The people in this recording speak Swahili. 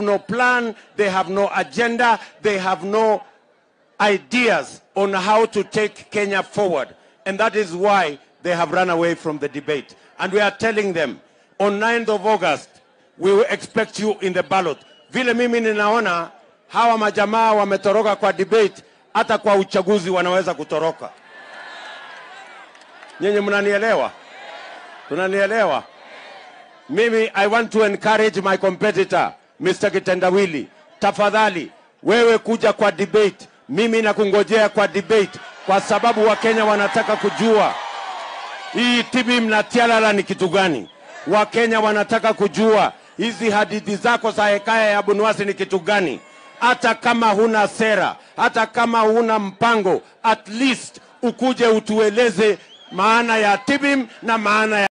have no plan, they have no agenda, they have no ideas on how to take Kenya forward. And that is why they have run away from the debate. And we are telling them on 9th of August, we will expect you in the ballot. Vile mimi ninaona hawa majamaa wametoroka kwa debate, hata kwa uchaguzi wanaweza kutoroka. Nyinyi mnanielewa? Tunanielewa? Mimi I want to encourage my competitor Mr. Kitendawili, tafadhali wewe kuja kwa debate. Mimi nakungojea kwa debate kwa sababu Wakenya wanataka kujua hii tibi mnatialala ni kitu gani. Wakenya wanataka kujua hizi hadithi zako za hekaya ya Bunuwasi ni kitu gani. Hata kama huna sera, hata kama huna mpango, at least ukuje utueleze maana ya tibim na maana ya